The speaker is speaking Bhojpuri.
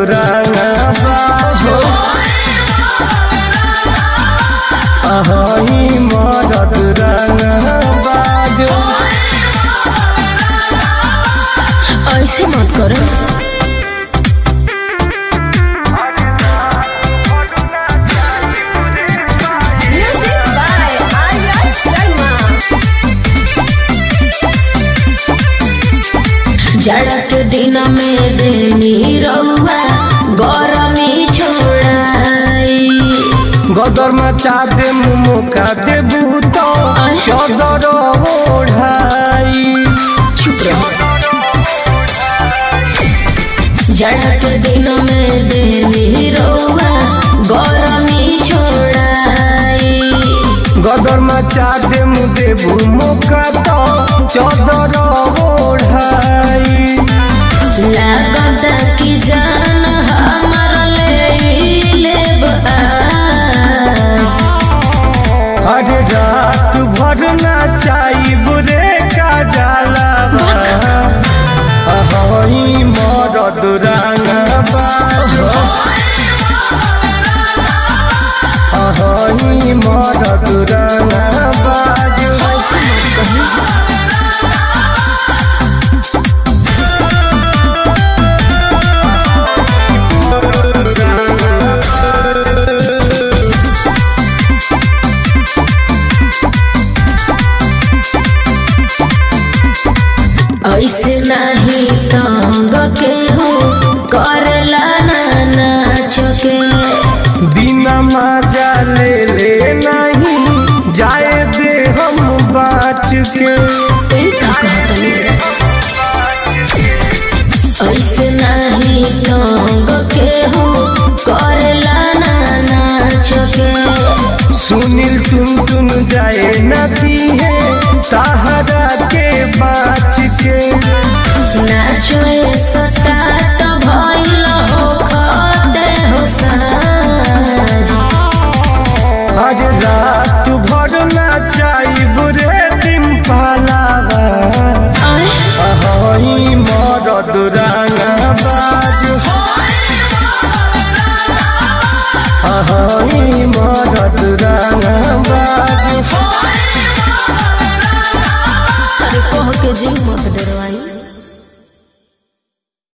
रंगबा हो अहई मरद रंगबा जो ऐसे मत करो Music by Arya Sharma. जाड़ा के दिन में देनी रउआ गरमी छोड़ाई गदर मचा दे मुका देबू तो चदर ओढ़ाई चुप रहो जाड़ा के दिन में देनी रउआ गरमी छोड़ाई गदर मचा दे देबू मुका तो चदर ओढ़ाई लागत की जान हमर ले लेब आज अरे रात भर नाचाई बुरे का जाला अहई मरद रंगबा अहई मरद रंगबा ऐसे मत कही ऐसे नहीं तंग के हो करला ना नाच के बिना मजा ले ले नहीं जाए दे हम बाच के ए का कहतनी ऐसे नहीं तंग के हो करला ना नाच के सुनील टुन टुन जाए नदी